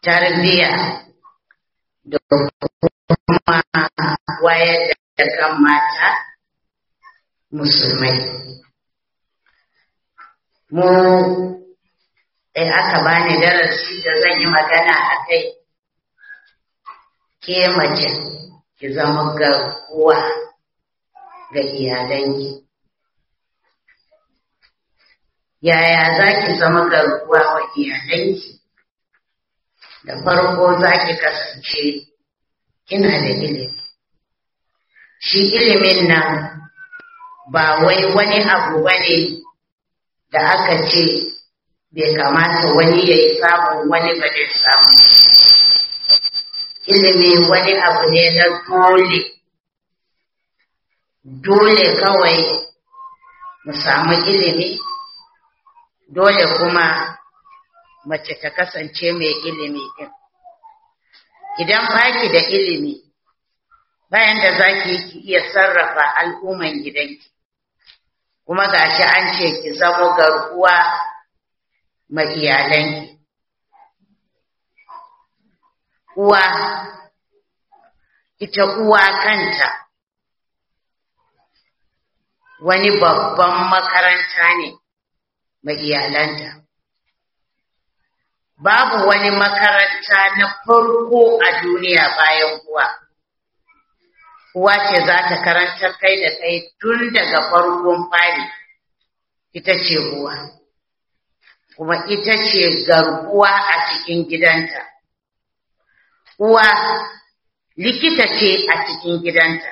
tarbiyya da kuma wayar da kan mata musulmai mu in aka bani darasi da zan yi magana a kai ke mace ki zama garkuwa ga iyalanki yaya za ki zama garkuwa wa iyalanki da farko za ki kasance kina da ilimi shi ilimin nan ba wai wani abu ba ne da aka ce bai kamata wani ya yi samun wani ba zai samu ilimi wani abu ne na dole dole kawai mu samu ilimi dole kuma mace ta kasance mai ilimi din idan baki da ilimi bayan da za ki iya sarrafa al'umman gidanki kuma gashi an ce ki zamo garkuwa ma iyalanki uwa ita uwa kanta wani babban makaranta ne ma iyalanta babu wani makaranta na farko a duniya bayan uwa uwa ce za ta karantar kai da kai tun daga farkon fari ita ce uwa kuma ita ce garkuwa a cikin gidanta uwa likita ce a cikin gidanta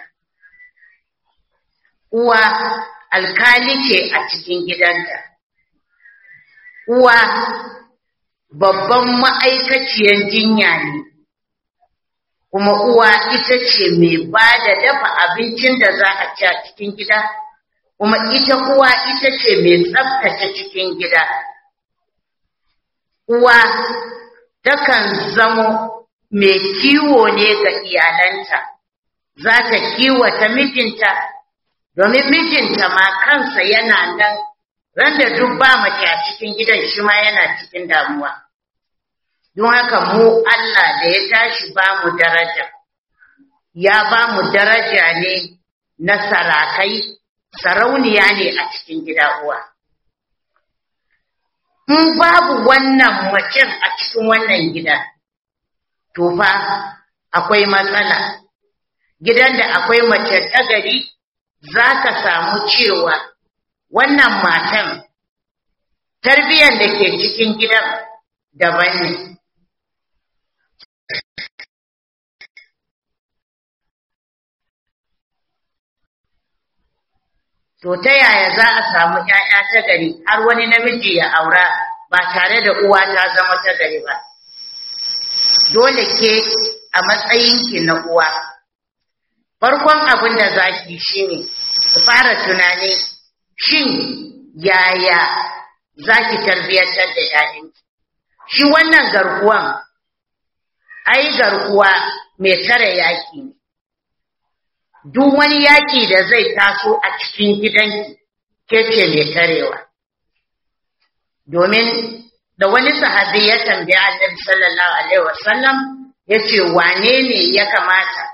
uwa alkali ce a cikin gidanta uwa babban ma'aikaciyar jinya ne kuma uwa ita ce mai ba da dafa abincin da za a ci a cikin gida kuma ita uwa ita ce mai tsaftace cikin gida uwa takan zamo mai kiwo ne ga iyalanta za ta kiwata mijinta domin mijinta ma kansa yana nan randa duk ba mace a cikin gidan shi ma yana cikin damuwa don haka mu Allah da ya tashi ba mu daraja ya ba mu daraja ne na sarakai sarauniya ne a cikin gida uwa in babu wannan macen a cikin wannan gida to fa akwai matsala gidan da akwai mace tagari za ka samu cewa wannan matan tarbiyyar da ke cikin gidan daban ne To ta yaya za a samu ‘ya'ya ta gari har wani namiji ya aura ba tare da uwa ta zama ta gari ba. Dole ke a matsayinki na uwa. Farkon abin da za ki shi ne, ki fara tunani shin yaya za ki tarbiyyantar da ‘ya'yanki. Shi wannan garkuwan, ai garkuwa mai tare yaƙi ne. duk wani yaƙi da zai taso a cikin gidanki ke ce mai tarewa. Domin da wani sahabi ya tambaya Annabi sallallahu Alaihi wasallam ya ce wane ne ya kamata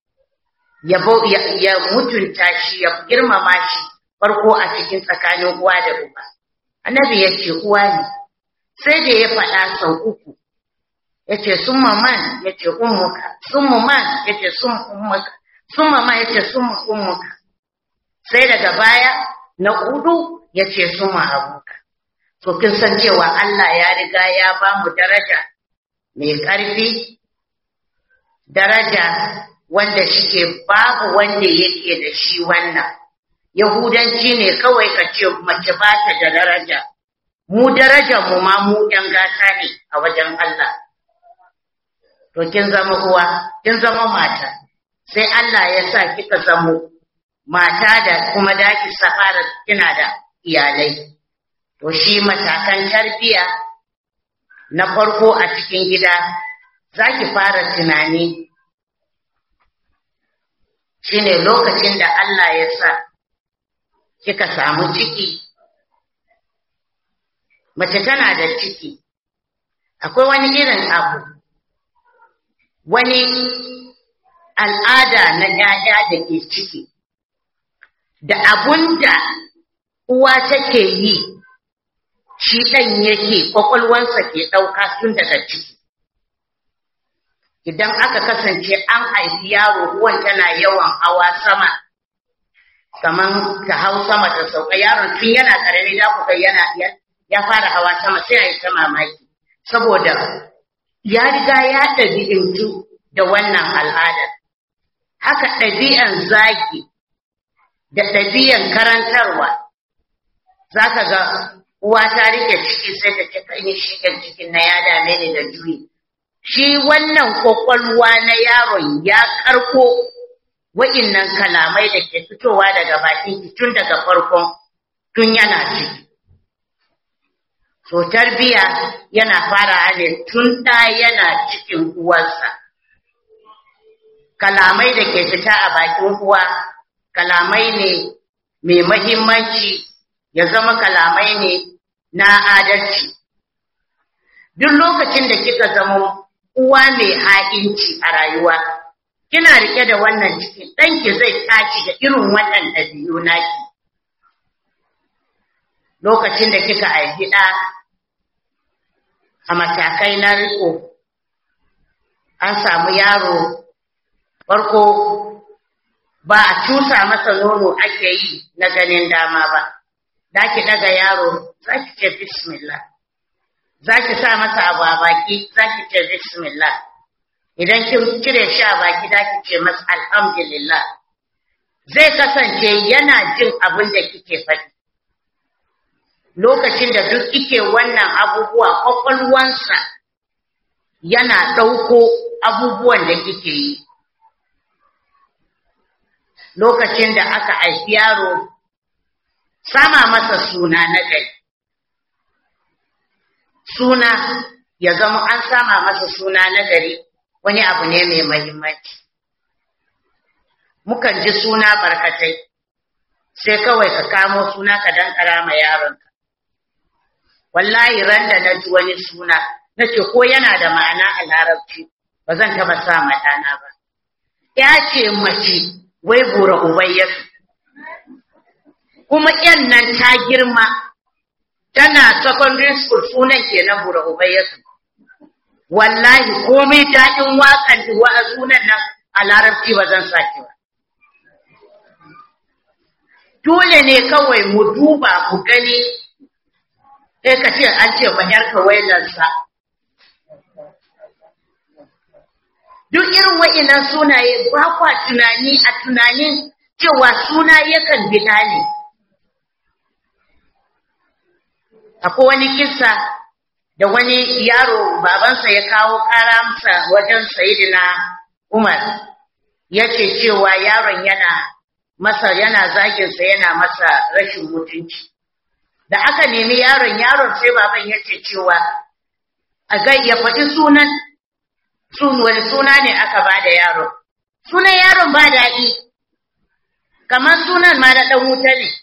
ya mutunta shi ya girmama shi farko a cikin tsakanin uwa da uba. Annabi ya ce uwa ne, sai da ya faɗa sau uku. Ya ce sun man ya ce ummuka, sun man ya ce sun ummuka. sun mama ya ce sun ummuka sai daga baya na hudu ya ce sun abuka to kin san cewa Allah ya riga ya ba mu daraja mai ƙarfi daraja wanda shike babu wanda yake da shi wannan yahudanci ne kawai ka ce mace ba ta da daraja mu daraja mu ma mu ‘yan gata ne a wajen Allah to kin zama uwa kin zama mata sai Allah ya sa kika zamo mata da kuma daki safara kina da iyalai to shi matakan tarbiya na farko a cikin gida zaki fara tunani shine lokacin da Allah ya sa kika samu ciki mace tana da ciki akwai wani irin abu wani al'ada na ‘ya'ya da ke ciki, da abun da uwa take yi, shi ɗan yake ƙwaƙwalwansa ke ɗauka tun daga ciki. Idan aka kasance an haifi yaro uwan tana yawan hawa sama, kamar ta hau sama ta sauka yaron tun yana ƙarami za ku kai yana ya fara hawa sama sai a yi ta mamaki, saboda ya riga ya ɗabi'intu da wannan al'adar. Haka ɗabi'an zagi da ɗabi'an karantarwa, za ka ga uwa ta rike ciki sai ta ce kan yi shigar cikin na ya dame ni da juyi. Shi wannan kwakwalwa na yaron ya karko wa'innan kalamai da ke fitowa daga bakin tun daga farkon tun yana ciki. So tarbiya yana fara ne tun ɗa yana cikin uwarsa. Kalamai da ke fita a bakin uwa, kalamai ne mai mahimmanci ya zama kalamai ne na adalci. Duk lokacin da kika zama uwa mai ha'inci a rayuwa, kina rike da wannan cikin ɗanki zai tashi da irin wannan ɗabi'u naki. Lokacin da kika haifi ɗa a matakai na riko, an samu yaro farko ba a cusa masa nono ake yi na ganin dama ba, za ki ɗaga yaro za ki ce bismillah, za ki sa masa abu a baki za ki ce bismillah, idan kin cire shi a baki za ki ce masa alhamdulillah. Zai kasance yana jin abin da kike faɗi. Lokacin da duk ike wannan abubuwa ƙwaƙwalwansa yana ɗauko abubuwan da kike yi. lokacin da aka haifi yaro sama masa suna na gari. Suna ya zama an sama masa suna na gari wani abu ne mai mahimmanci. Mukan ji suna barkatai, sai kawai ka kamo suna ka dankara ma yaronka. Wallahi ran da na ji wani suna, na ce ko yana da ma'ana a larabci, ba zan taɓa sa ɗana ba. Ya ce mace wai bura ubayyatu kuma yan nan ta girma tana secondary school sunan kenan bura ubayyatu wallahi komai daɗin waƙan wa sunan nan a larabci ba zan sake ba dole ne kawai mu duba mu gani sai ka ce an ce ma yarka wailarsa duk irin wa'inan sunaye ba kwa tunani a tunanin cewa suna yakan bida ne. Akwai wani kisa da wani yaro babansa ya kawo ƙara masa wajen sayidina Umar, ya ce cewa yaron yana masa yana zaginsa yana masa rashin mutunci. Da aka nemi yaron yaron sai baban ya ce cewa a ga ya faɗi sunan sun wani suna ne aka ba da yaron. Sunan yaron ba daɗi, kamar sunan ma da ɗan wuta ne.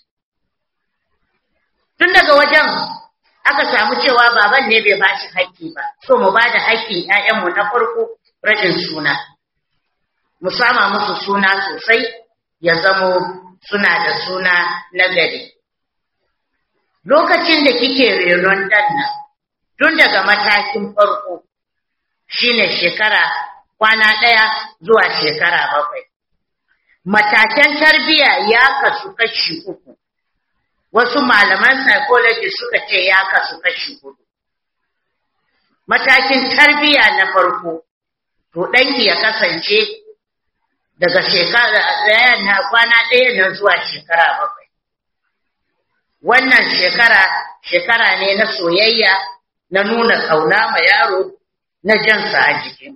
Tun daga wajen aka samu cewa baban ne bai bashi haƙƙi ba, so mu ba da haƙƙin ‘ya'yanmu na farko rajin suna. Mu sama musu suna sosai ya zamo suna da suna na gari. Lokacin da kike renon ɗan nan, tun daga matakin farko, shine shekara kwana ɗaya zuwa shekara bakwai. Matakan tarbiyya ya kasu kashi uku, wasu malaman psychology suka ce ya kasu kashi hudu. Matakin tarbiyya na farko, to ɗanki ya kasance daga shekara ɗaya na kwana ɗaya na zuwa shekara bakwai. Wannan shekara, shekara ne na soyayya na nuna ƙauna ma yaro na jansa a jiki.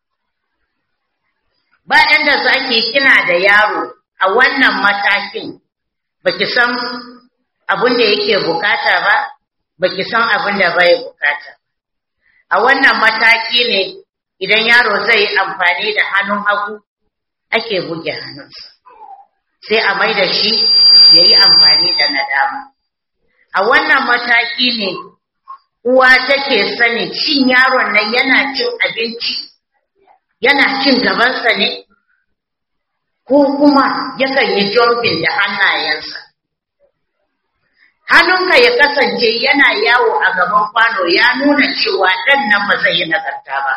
Bayan da zaki kina da yaro a wannan matakin, baki san abin da yake bukata ba, baki san abin da bai bukata. A wannan mataki ne idan yaro zai yi amfani da hannun hagu ake buge hannunsa, sai a mai da shi ya yi amfani da na dama. A wannan mataki ne uwa take sani cin yaron nan yana cin abinci yana cin gabansa ne ko kuma yakan yi jumping da hannayensa hannunka ya kasance yana yawo a gaban kwano ya nuna cewa ɗan nan ba zai yi nagarta ba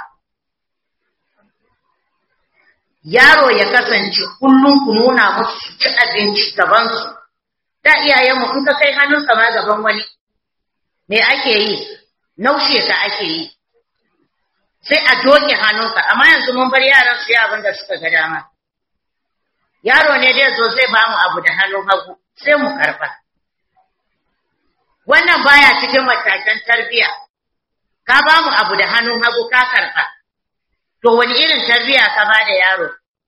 yaro ya kasance kullum ku nuna musu su ci abinci gabansu da iyayenmu in ka kai hannunka ma gaban wani me ake yi naushe ka ake yi sai a doke hannunka amma yanzu mun bar yaran su yi abin da suka ga dama yaro ne dai zo zai bamu abu da hannun hagu sai mu karba wannan baya cikin matakan tarbiya ka bamu abu da hannun hagu ka karba to wani irin tarbiya ka ba da yaro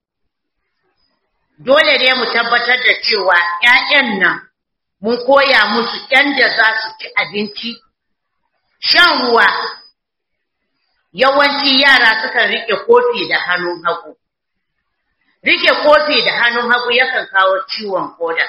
dole ne mu tabbatar da cewa ƴaƴan nan mun koya musu yanda za su ci abinci shan ruwa yawanci yara sukan rike kofi da hannun hagu rike kofi da hannun hagu yakan kawo ciwon koda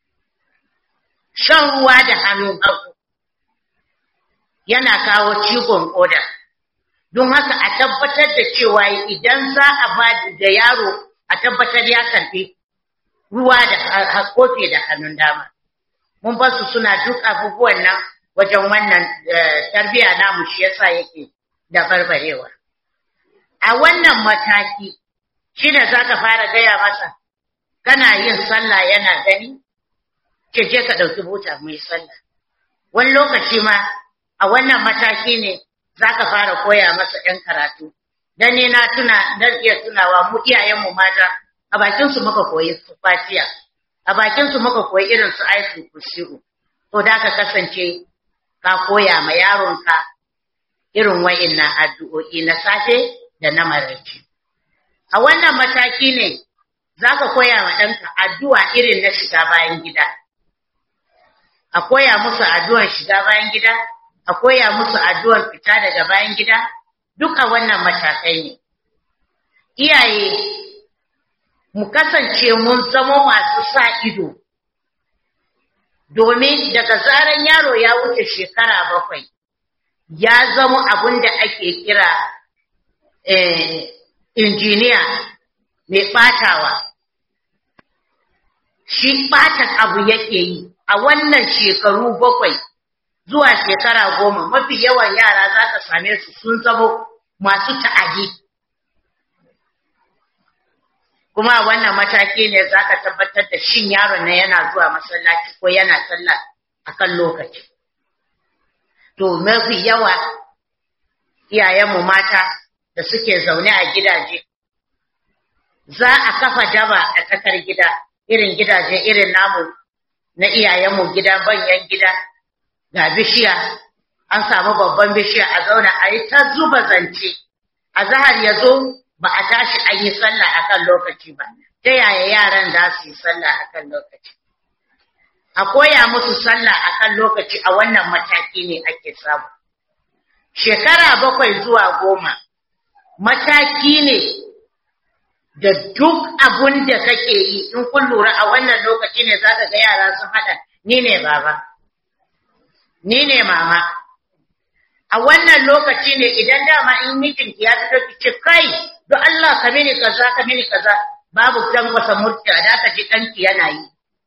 shan ruwa da hannun hagu yana kawo ciwon koda don haka a tabbatar da cewa idan za a ba da yaro a tabbatar ya karfi ruwa da kofi da hannun dama mun ba su suna duk abubuwan nan wajen wannan tarbiya namu shi yasa yake da barbarewa a wannan mataki shi da za ka fara gaya masa kana yin sallah yana gani ke je ka ɗauki buta mai sallah wani lokaci ma a wannan mataki ne za ka fara koya masa ‘yan karatu dan ni na tuna dan iya tunawa mu iyayenmu mata a bakin su muka koyi fatiya a bakin su muka koyi irin su aisu kusiru to da ka kasance ka koya ma yaronka irin wa'innan addu'o'i na safe da na maraice a wannan mataki ne za ka koya ma ɗanka addu'a irin na shiga bayan gida a koya musu addu'ar shiga bayan gida a koya musu addu'ar fita daga bayan gida duk a wannan matakai ne iyaye mu kasance mun zama masu sa ido domin daga zaran yaro ya wuce shekara bakwai ya zama abin da ake kira injiniya mai ɓatawa shi ɓatan abu yake yi a wannan shekaru bakwai zuwa shekara goma mafi yawan yara za ka same su sun zama masu ta'adi kuma a wannan mataki ne za ka tabbatar da shin yaron na yana zuwa masallaci ko yana sallah a kan lokaci to mafi yawa iyayenmu mata da suke zaune a gidaje za a kafa daba a tsakar gida irin gidaje irin namu na iyayenmu gida banyan gida ga bishiya an samu babban bishiya a zauna a yi ta zuba zance a zahar ya zo ba a tashi an yi sallah akan lokaci ba ta yaya yaran za su yi sallah akan lokaci a koya musu sallah akan lokaci a wannan mataki ne ake samu shekara bakwai zuwa goma mataki ne da duk abun da kake yi in kun lura a wannan lokaci ne za ka ga yara sun haɗa ni ne baba ni ne mama a wannan lokaci ne idan dama in mijinki ya fito ki ce kai don Allah ka mini kaza ka mini kaza babu dan wasa mutta da ka ji danki yana yi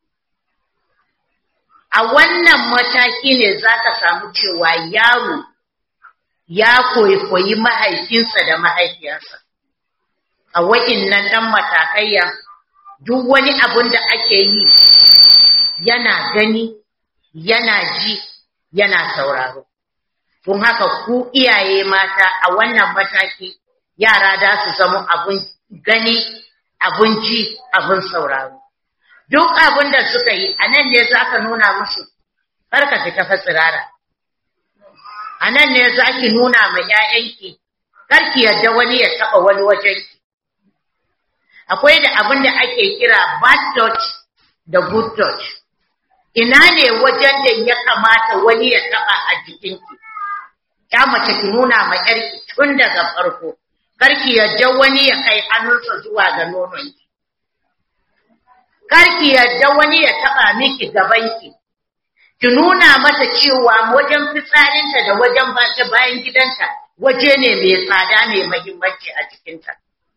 a wannan mataki ne za ka samu cewa yaro ya koyi koyi mahaifinsa da mahaifiyarsa a wa'innan dan matakaiya duk wani abun da ake yi yana gani yana ji yana sauraro Kun haka ku iyaye mata a wannan mataki yara da su zama abun gani, abun ji, abun sauraro. Duk abin da suka yi a nan ne za ka nuna musu, ka fita fasirara. A nan ne za ki nuna ma ‘ya'yanki, karki yadda wani ya taɓa wani wajenki. Akwai da abin da ake kira bad touch da good touch. Ina ne wajen da ya kamata wani ya taɓa a jikinki. ya mace ki nuna ma yarki tun daga farko karki yadda wani ya kai hannunsa zuwa ga nononki karki yadda wani ya taba miki gabanki ki nuna mata cewa wajen fitsarinta da wajen bata bayan gidanta waje ne mai tsada mai muhimmanci a cikinta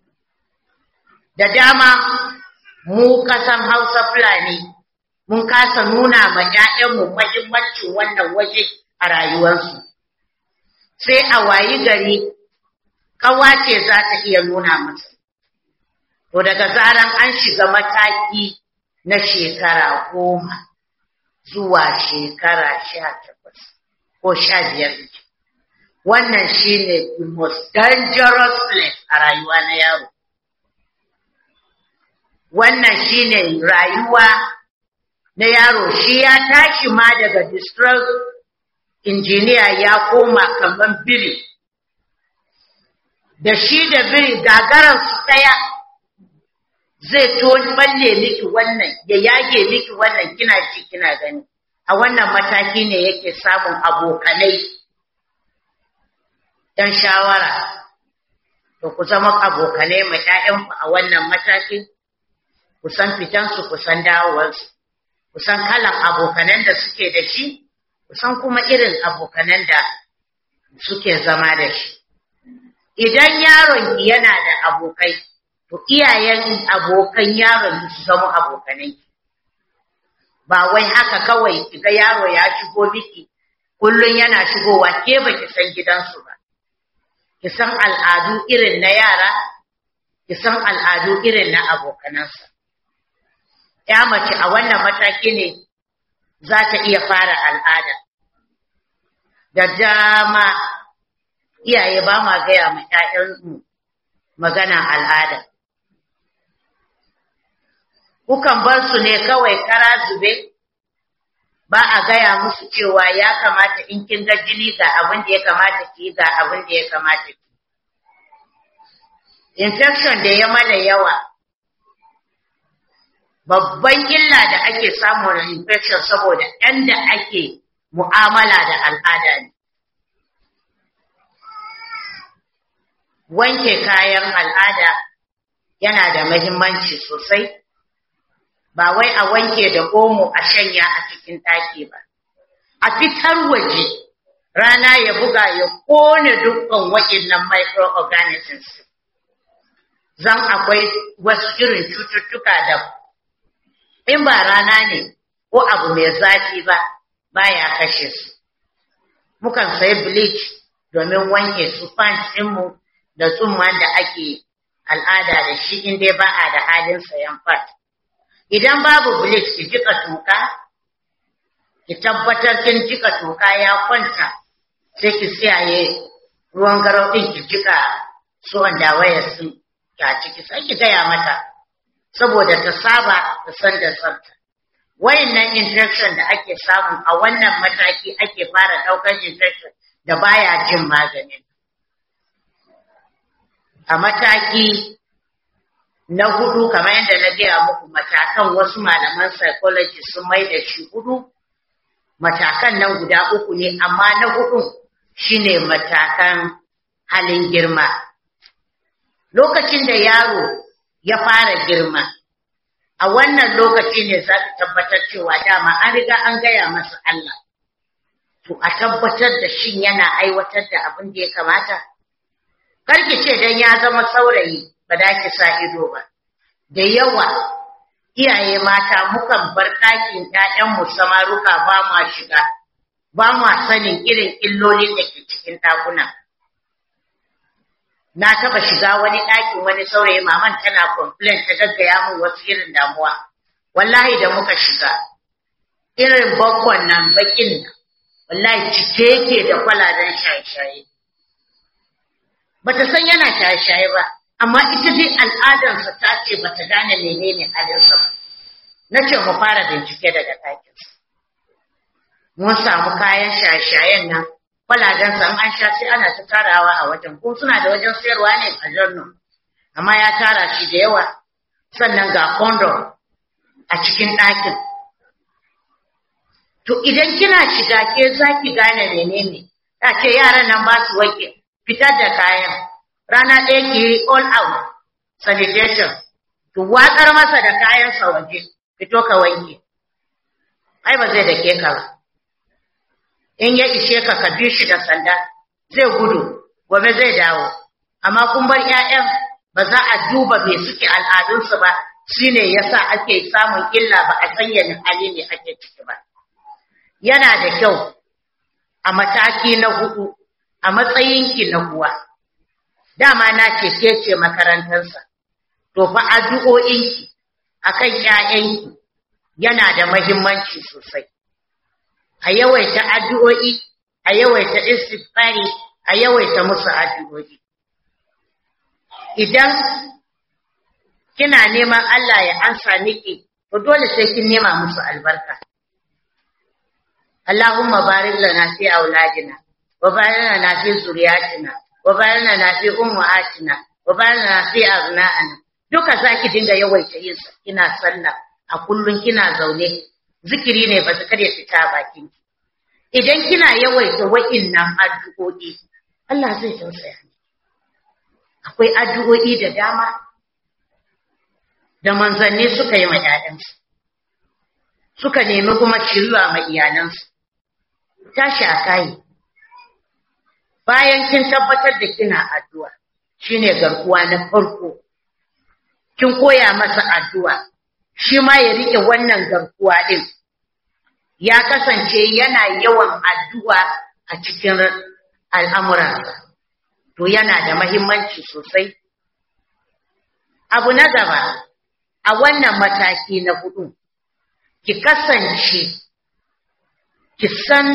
da dama mu kasan hausa fulani mun kasa nuna ma ‘ya'yanmu mahimmancin wannan waje a rayuwarsu sai a wayi gari ƙawa ce za ta iya nuna masa to daga zaran an shiga mataki na shekara goma zuwa shekara sha takwas ko sha biyar wannan shine the most dangerous place a rayuwa na yaro wannan shine rayuwa na yaro shi ya tashi ma daga district engineer ya koma kamar biri da shi da biri gagararsu ɗaya zai to balle miki wannan ya yage miki wannan kina ci kina gani a wannan mataki ne yake samun abokanai dan shawara to ku zama abokanai ma ƴaƴanku a wannan matakin ku san fitansu ku san dawowarsu ku san kalan abokanan da suke da shi ku san kuma irin abokanan da suke zama da shi idan yaron yana da abokai to iyayen abokan yaron su zama abokanai ba wai haka kawai kiga yaro ya shigo miki kullun yana shigowa ke baki san gidansu ba ki san al'adu irin na yara ki san al'adu irin na abokanansa ya mace a wannan mataki ne za ta iya fara al'ada da dama iyaye ba ma gaya ma ‘ya'yanmu magana al'ada kukan bar su ne kawai kara zube ba a gaya musu cewa ya kamata in kin ga jini ga abin da ya kamata ki ga abin da ya kamata ki infection da ya mana yawa babban illa da ake samu na infection saboda ɗan da ake mu'amala da al'ada ne wanke kayan al'ada yana da mahimmanci sosai ba wai a wanke da omo a shanya a cikin ɗaki ba a fitar waje rana ya buga ya kone dukkan waɗannan microorganisms zan akwai wasu irin cututtuka da in ba rana ne ko abu mai zafi ba baya kashe su mukan sayi bleach domin wanke su pants ɗinmu da tsumman da ake al'ada da shi in dai ba a da halin sayan fat idan babu bleach ki jika toka ki tabbatar kin jika toka ya kwanta sai ki siyaye ruwan garau ɗin ki jika su wanda wayar sun ta ciki sai ki gaya mata saboda ta saba da san da tsafta wayannan infection da ake samu a wannan mataki ake fara daukar infection da baya jin maganin a mataki na hudu kamar yadda na gaya muku matakan wasu malaman psychology sun mai da shi hudu matakan nan guda uku ne amma na hudu shine matakan halin girma lokacin da yaro ya fara girma a wannan lokaci ne za ka tabbatar cewa dama an riga an gaya masa Allah to a tabbatar da shin yana aiwatar da abin da ya kamata karki ce dan ya zama saurayi ba da ki sa ido ba da yawa iyaye mata mukan bar ɗakin ƴaƴanmu samaruka ba ma shiga ba ma sanin irin illolin da ke cikin ɗakunan na taba shiga wani ɗakin wani saurayi maman tana complain ta gaggaya min wasu irin damuwa wallahi da muka shiga irin bakon nan bakin nan wallahi cike yake da kwalaben shaye-shaye bata san yana shaye-shaye ba amma ita dai al'adarsa ta ce bata gane menene halinsa ba na ce mu fara bincike daga ɗakinsa mun samu kayan shaye-shayen nan kwalajen san an sha sai ana ta tarawa a wajen ko suna da wajen sayarwa ne a jannu amma ya tara shi da yawa sannan ga condom a cikin ɗakin to idan kina shiga ke za ki gane menene ta ce yaran nan ba su wanke fitar da kayan rana ɗaya ki yi all out sanitation to watsar masa da kayan sa waje fito ka wanke ai ba zai da ke ka ba in ya ishe ka ka bi shi da sanda zai gudu gobe zai dawo amma kun bar ƴaƴan ba za a duba me suke al'adunsu ba shine yasa ake samun illa ba a sanya hali ne ake ciki ba yana da kyau a mataki na hudu a matsayinki na uwa dama na ce ke ce makarantarsa to fa addu'o'inki akan ƴaƴanki yana da mahimmanci sosai a yawaita addu'o'i a yawaita istighfari a yawaita musu addu'o'i idan kina neman Allah ya ansa miki to dole sai kin nema musu albarka Allahumma barik lana fi auladina wa barik lana fi zuriyatina wa barik lana fi ummahatina wa barik lana fi abna'ana duka zaki dinga yawaita yin kina sallah a kullun kina zaune zikiri ne ba su kare fita bakin idan kina yawaita wa'innan addu'o'i Allah zai tausaya akwai addu'o'i da dama da manzanni suka yi ma ‘ya'yansu, suka nemi kuma shirya ma iyalansu, tashi a kayi. Bayan kin tabbatar da kina addu'a, shi ne garkuwa na farko, kin koya masa addu'a, shi ma ya riƙe wannan garkuwa ɗin, ya kasance yana yawan addu'a a cikin al'amuransa, to yana da mahimmanci sosai. Abu na gaba, a wannan mataki na hudu, ki kasance, ki san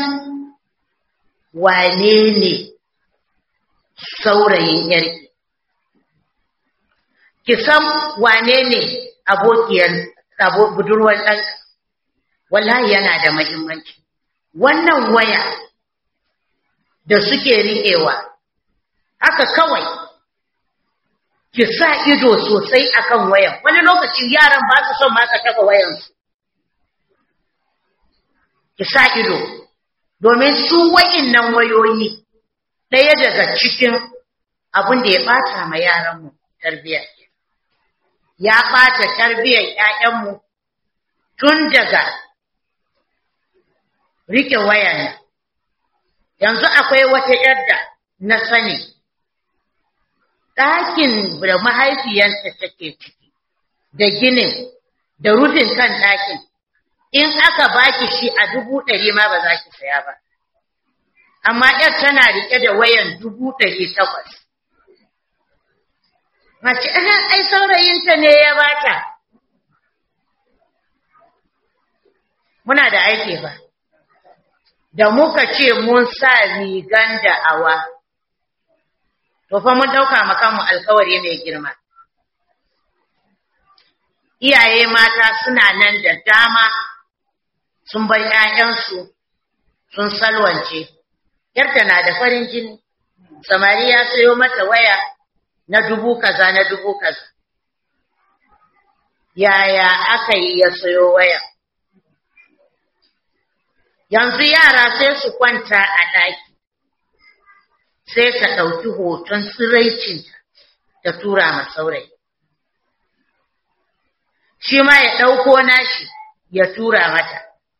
wane ne saurayin yarki, ki san wane ne abokiyar budurwar ɗanka, wallahi yana da mahimmanci. Wannan waya da suke riƙewa, haka kawai ki sa ido sosai akan wayan wani lokacin yaran ba su son ma ka taba wayansu ki sa ido domin su wa'innan wayoyi ɗaya daga cikin abin da ya ɓata ma yaranmu tarbiyya ya ɓata tarbiyyar ‘ya'yanmu tun daga rike wayan yanzu akwai wata yadda na sani ɗakin da mahaifiyarta take ciki da ginin da rufin kan ɗakin in aka baki shi a dubu ɗari ma ba za ki saya ba amma ‘yar tana riƙe da wayan dubu ɗari takwas mace ai saurayinta ne ya bata muna da aiki ba da muka ce mun sa rigan da'awa to fa mun ɗauka makamu alkawari mai girma. Iyaye mata suna nan da dama sun bar ‘ya'yansu sun salwance, ‘yarta na da farin jini, samari ya sayo mata waya na dubu kaza na dubu kaza. Yaya aka yi ya sayo waya? Yanzu yara sai su kwanta a ɗaki. sai ta ɗauki hoton tsiraicinta ta tura ma saurayi. Shi ma ya ɗauko nashi ya tura mata.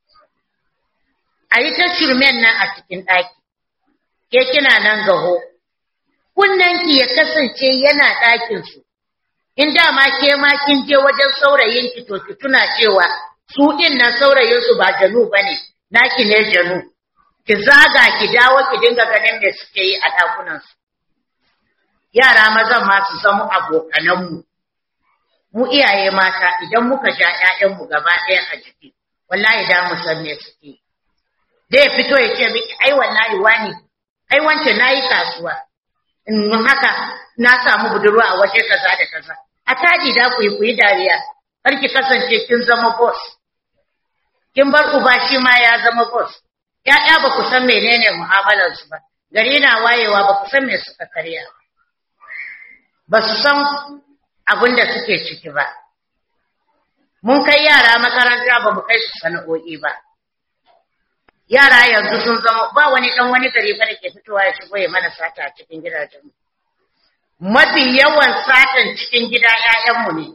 A yi ta shirmen nan a cikin ɗaki, ke kina nan gaho, kunnanki ya kasance yana ɗakinsu, in dama ke ma kin je wajen saurayinki to ki tuna cewa su ɗin nan saurayinsu ba janu ba ne, naki ne janu. ki zaga ki dawo ki dinga ganin me suke yi a ɗakunansu. Yara mazan ma su zama abokananmu. Mu iyaye mata idan muka ja ‘ya'yanmu gaba ɗaya a jiki, wallahi da mu san me suke. Zai fito ya ce miki, ai wallahi wani, ai wance na yi kasuwa. In haka na samu budurwa a waje kaza da kaza. A taji da ku yi ku yi dariya, har ki kasance kin zama boss. Kin bar uba shi ma ya zama boss. ‘ya'ya ba ku san menene mu'amalarsu ba, gari na wayewa ba ku san me suka karya ba, ba su san abin da suke ciki ba. Mun kai yara makaranta ba mu kai su sana'o'i ba. Yara yanzu sun zama ba wani ɗan wani gari ba da ke fitowa ya shigo ya mana sata a cikin gidajenmu. Mafi yawan satan cikin gida ‘ya'yanmu ne.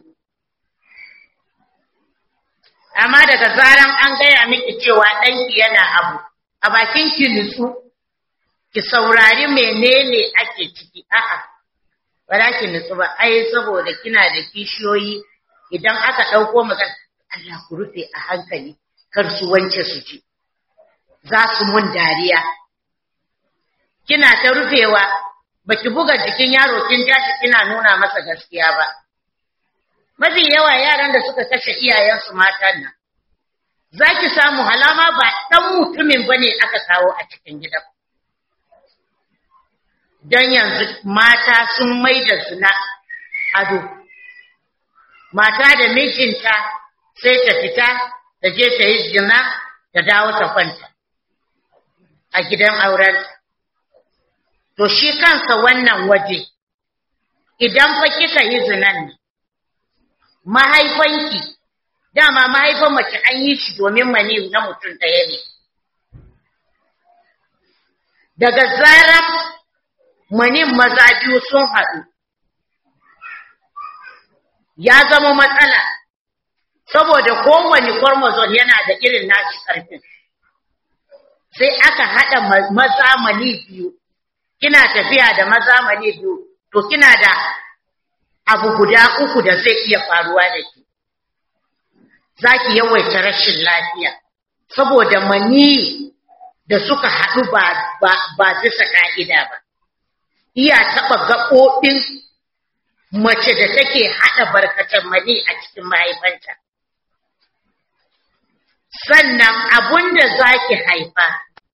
Amma daga zaran an gaya miki cewa ɗanki yana abu, a bakin ki nutsu ki saurari menene ake ciki a'a ba za ki nutsu ba ai saboda kina da kishiyoyi idan aka ɗauko magana Allah ku rufe a hankali kar su wance su ci za su mun dariya kina ta rufewa baki buga jikin yaro kin jashi kina nuna masa gaskiya ba mafi yawa yaran da suka kashe iyayensu matan nan za ki samu halama ba ɗan mutumin ba ne aka kawo a cikin gidan don yanzu mata sun mai da zina ado mata da mijinta sai ta fita ta je ta yi zina ta dawo ta kwanta a gidan aurenta to shi kansa wannan waje idan fa kika yi zinan ne mahaifanki dama mahaifan mace an yi shi domin mani na mutum ɗaya ne daga zarar manin maza biyu sun haɗu ya zama matsala saboda kowane chromosome yana da irin nashi ƙarfin sai aka haɗa maza mani biyu kina tafiya da maza mani biyu to kina da abu guda uku da zai iya faruwa da ke za ki yawaita rashin lafiya saboda mani da suka haɗu ba, ba, ba bisa ƙa'ida ba iya taɓa gaɓoɓin mace da take haɗa barkatan mani a cikin mahaifanta sannan abun da za ki haifa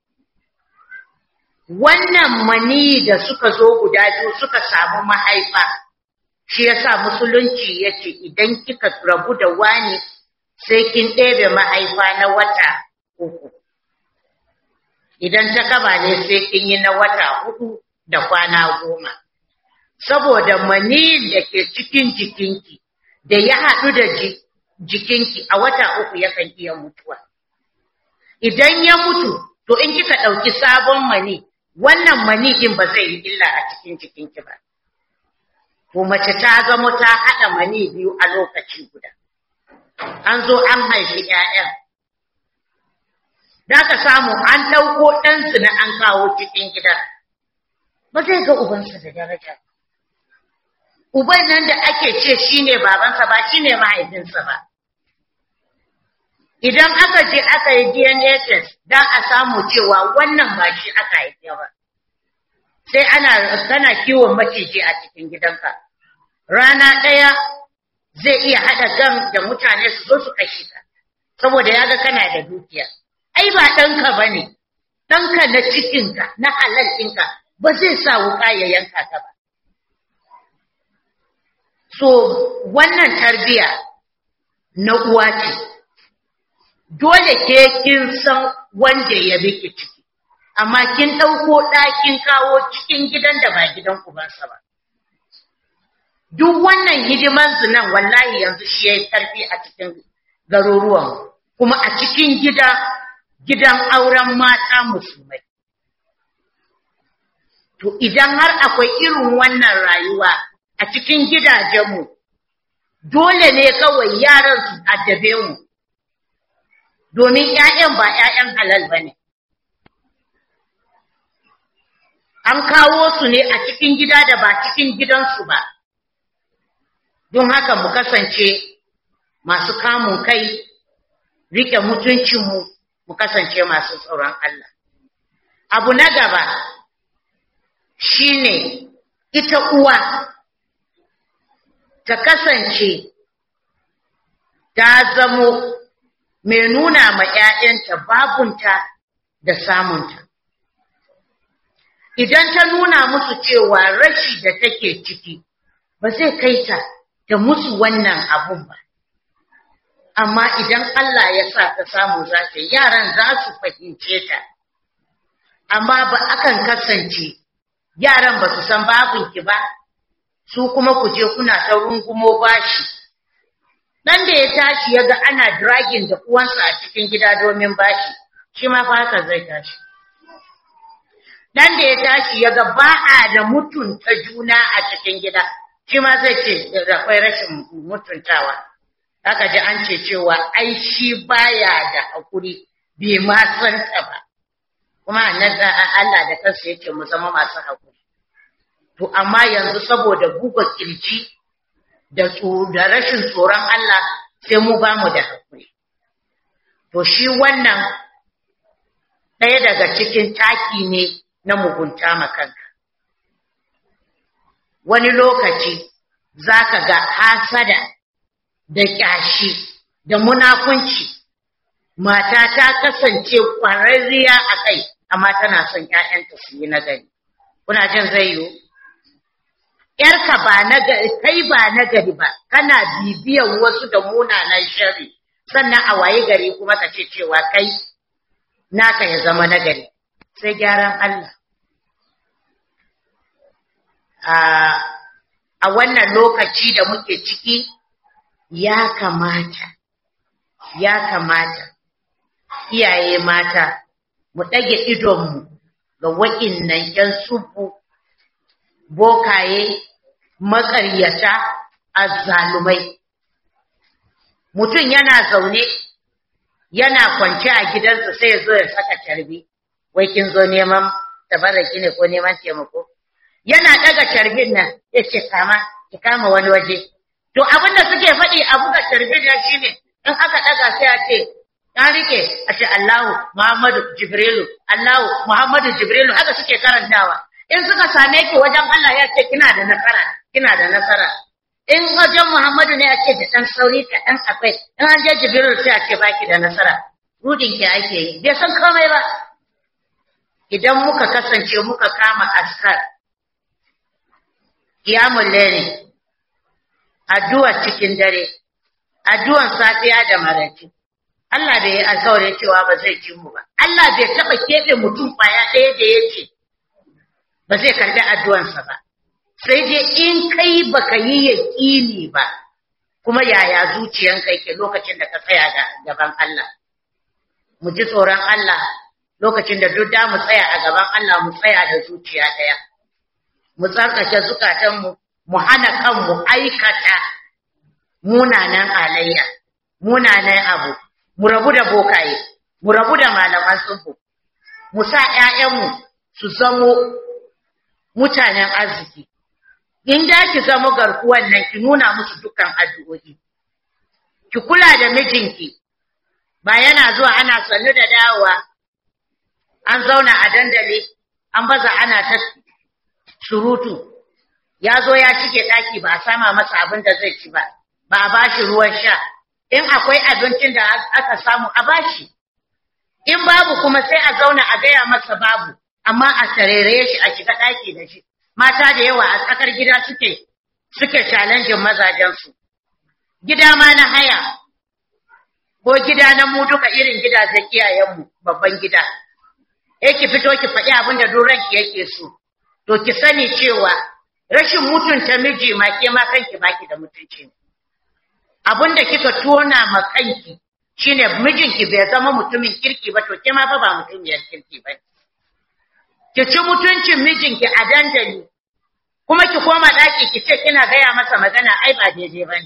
wannan mani da suka zo guda biyu suka samu mahaifa shi yasa musulunci ya ce idan kika rabu da wani sai kin ɗebe mahaifa na wata uku idan ta kaba ne sai kin yi na wata hudu da kwana goma saboda maniyin da ke cikin jikinki da ya haɗu da jikinki a wata uku yakan iya mutuwa idan ya mutu to in kika ɗauki sabon mani wannan mani din ba zai yi illa a cikin jikinki ba to mace ta zama ta haɗa mani biyu a lokaci guda an zo an haifi ‘ya'yan. Da ka samu an ɗauko ɗansu na an kawo cikin gida, ba zai ga ubansa da daraja. Uban nan da ake ce shi ne babansa ba shi ne mahaifinsa ba. Idan aka je aka yi DNA test don a samu cewa wannan ba shi aka haife ba. Sai ana kana kiwon maciji a cikin gidanka. Rana ɗaya zai iya haɗa gan da mutane su zo su kashe ka saboda ya ga kana da dukiya ai ba ɗanka ba ne ɗanka na cikinka na halal ɗinka ba zai sa wuƙa ya yanka ka ba so wannan tarbiya na uwa ce dole ke kin san wanda ya biki ciki amma kin ɗauko ɗakin kawo cikin gidan da ba gidan ubansa ba duk wannan hidiman zinan wallahi yanzu shi yayi karfi a cikin garuruwan kuma a cikin gida gidan auren mata musulmai to idan har akwai irin wannan rayuwa a cikin gidajenmu dole ne kawai yaran su addabe mu domin ƴaƴan ba ƴaƴan halal bane an kawo su ne a cikin gida da ba cikin gidansu ba don haka mu kasance masu kamun kai rike mutuncinmu mu kasance masu tsoron Allah abu na gaba shine ita uwa ta kasance ta zamo mai nuna ma ‘ya'yanta babunta da samunta idan ta nuna musu cewa rashi da take ciki ba zai kai ta da musu wannan abun ba. Amma idan Allah ya sa ta samu za ta yaran za su fahimce ta, amma ba akan kasance yaran ba su san babinki ba, su kuma ku je kuna ta rungumo bashi. Dan da ya tashi ya ga ana dragin da uwansa a cikin gida domin bashi, shi ma fa haka zai tashi. Dan da ya tashi ya ga ba a da mutunta juna a cikin gida, shi ma zai ce akwai rashin mutuntawa aka ji an ce cewa ai shi baya da hakuri bai ma san ta ba kuma annabi Allah da kansa yake mu zama masu hakuri to to amma yanzu saboda buga kirji da da rashin tsoron Allah sai mu ba mu da hakuri to shi wannan ɗaya daga cikin taki ne na mugunta makanka wani lokaci za ka ga hasada da ƙyashi da munafunci mata ta kasance ƙwararriya a kai amma tana son ‘ya'yanta su yi nagari kuna jin zai yiwu ‘yarka ba nagari kai ba nagari ba kana bibiyan wasu da munanan shari sannan a waye gari kuma ka ce cewa kai naka ya zama nagari sai gyaran Allah a wannan lokaci da muke ciki ya kamata ya kamata iyaye mata mu ɗage idonmu ga wa'innan ‘yan subu bokaye maƙaryata azzalumai mutum yana zaune yana kwance a gidansa sai ya zo ya saka carbi wai kin zo neman tabarraki ne ko neman taimako yana daga carbin nan ya ce kama ki kama wani waje to abin da suke faɗi a buga carbin nan shine in aka daga sai a ce an rike a ce Allahu Muhammadu Jibrilu Allahu Muhammadu Jibrilu haka suke karantawa in suka same ki wajen Allah ya ce kina da nasara kina da nasara in wajen Muhammadu ne a ce da ɗan sauri kaɗan akwai in an je Jibrilu sai a ce baki da nasara rudin ki ake yi bai san komai ba idan muka kasance muka kama askar kiyamun lere addu'ar cikin dare addu'ar safiya da maraice Allah bai yi alkawarin cewa ba zai ci mu ba Allah bai taɓa keɓe mutum ƙwaya ɗaya da ya ce ba zai karɓi addu'ansa ba sai dai in kai baka yi yaƙini ba kuma yaya zuciyanka yake lokacin da ka tsaya da gaban Allah mu ji tsoron Allah lokacin da duk da mu tsaya a gaban Allah mu tsaya da zuciya ɗaya mu tsarkake zukatanmu mu hana kanmu aikata munanan alayya munanan abu mu rabu da bokaye mu rabu da malaman tsubu mu sa ƴaƴanmu su zamo mutanen arziki in da ki zama garkuwan nan ki nuna musu dukkan addu'o'i ki kula da mijinki ba yana zuwa ana sannu da dawowa an zauna a dandali an baza ana ta surutu ya zo ya cike daki ba a sama masa abin da zai ci ba ba a bashi ruwan sha in akwai abincin da aka samu a bashi in babu kuma sai a zauna a gaya masa babu amma a tarere shi a shiga daki da shi mata da yawa a tsakar gida suke suke challenge mazajensu gida ma na haya ko gida na mu duka irin gidajen iyayenmu babban gida eh ki fito ki faɗi abin da ranki yake so to ki sani cewa rashin mutunta miji ma ke ma kanki baki da mutunci abin da kika tona ma kanki shine mijinki bai zama mutumin kirki ba to ke ma fa ba mutumiyar kirki ba ki ci mutuncin mijinki a dandali kuma ki koma ɗaki ki ce kina gaya masa magana ai ba daidai ba ne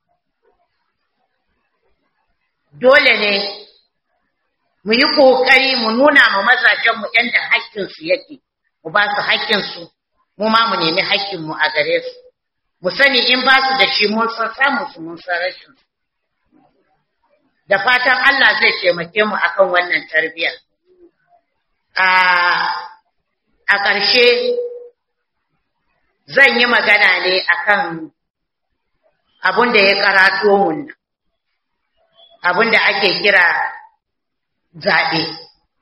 dole ne mu yi ƙoƙari mu nuna ma mazajenmu yadda haƙƙinsu yake mu ba su haƙƙinsu mu ma mu nemi haƙƙinmu a gare su mu sani in ba su da shi mun san samun su mun san rashin su da fatan Allah zai taimake mu akan wannan tarbiyya a a ƙarshe zan yi magana ne akan abin da ya karato mun abin da ake kira zaɓe.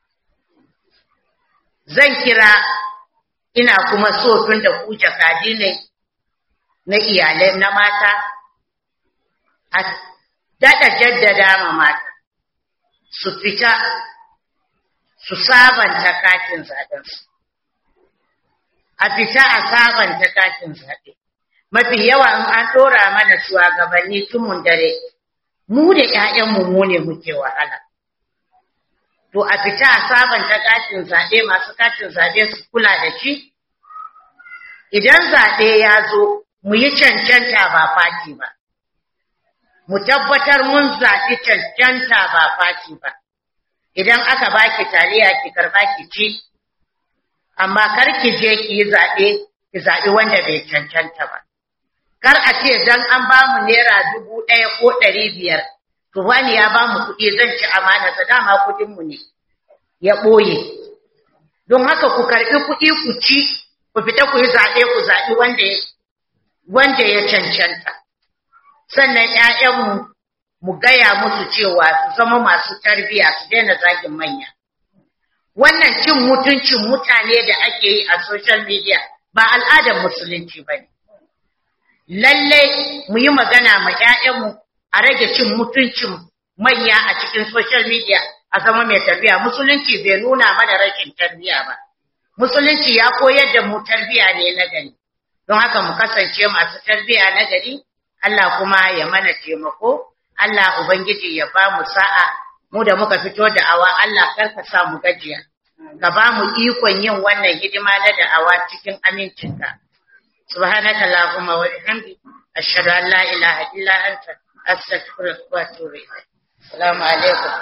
Zan kira ina kuma so tun da ku jakadi ne na iyalai na mata, a daɗa jaddada ma mata, su fita su sabanta katin zaɓensu. A fita a sabanta katin zaɓe. Mafi yawa in an ɗora mana shugabanni tumun dare, mu da ‘ya'yanmu mu ne muke wahala. to a fita a sabanta katin zaɓe masu katin zaɓe su kula da shi? Idan zaɓe ya zo, mu yi cancanta ba fati ba. Mu tabbatar mun zaɓi cancanta ba fati ba. Idan aka baki taliya ki karɓa ki ci, amma kar ki je ki yi zaɓe ki zaɓi wanda bai cancanta ba. Kar a ce dan an ba mu naira dubu ɗaya ko ɗari biyar, to wani ya ba mu kuɗi zan ci amana sa dama kuɗinmu ne ya ɓoye. Don haka ku karɓi kuɗi ku ci, ku fita ku yi zaɓe ku zaɓi wanda ya wanda ya cancanta. Sannan ‘ya'yanmu mu gaya musu cewa su zama masu tarbiyya su daina zagin manya. Wannan cin mutuncin mutane da ake yi a social media ba al'adar musulunci ba ne. Lallai mu yi magana ma ‘ya'yanmu a rage cin mutuncin manya a cikin social media a zama mai tarbiyya. Musulunci bai nuna mana rashin tarbiyya ba. Musulunci ya koyar da mu tarbiyya ne na gari. Don haka mu kasance masu tarbiyya na gari, Allah kuma ya mana taimako, Allah Ubangiji ya ba mu sa'a, mu da muka fito da awa Allah karka sa mu gajiya. Ka ba mu ikon yin wannan hidima na da'awa cikin amincinka. Subhanaka Allahumma wa bihamdi ashhadu an la ilaha illa anta astaghfiruka wa atubu ilayk. Assalamu alaikum.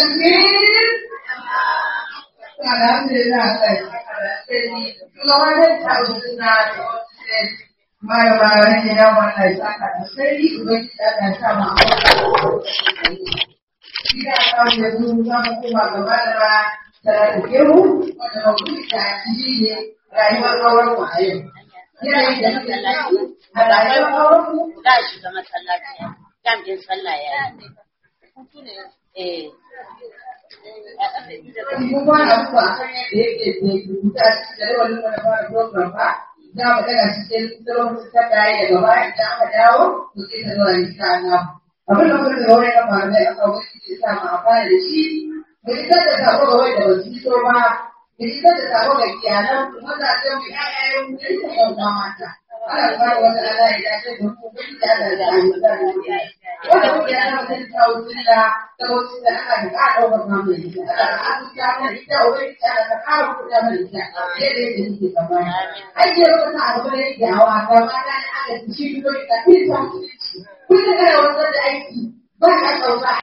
Alhamdulillah, Malama ne na wannan saka da sai ubangi da ta sa ma. Ina kawo da su za mu koma ga malama da kewu wanda ba ku ta ji ne rayuwar auren mu a yau. Ina yi da masallaci a rayuwar auren mu za a shiga masallaci jam din sallah ya yi. Eh. Mun kwana kuwa da yake da rubuta shi da yawan nuna da fara program ba. Za mu daga cikin tsoron ta gaya daga baya idan aka dawo to sai ta zuwa insha Allah. Abin da kuma da wani na faru da aka wani ke sa mu amfana da shi. Mu isar da sako ga wanda ba su so ba. Mu isar da sako ga iyalan mu mazajen mu ƴaƴayen mu da ita ƴan uwa mata. Ana fara wata ala ya dace da mu kun da Allah da ayyuka da mu. Wanda kuma ya zama sai ta wuce da ta wuce da aka da ka ɗaukar mamu da ita. Ana da aka ta mana ita wani ta da ta ƙara kuɗa mana ita. Sai da yadda nake tsammani. Ake wata abu da yake hawa ta mata da aka ci shi ko ita. Kun ta kana wanzar da aiki ba ka ɗauka.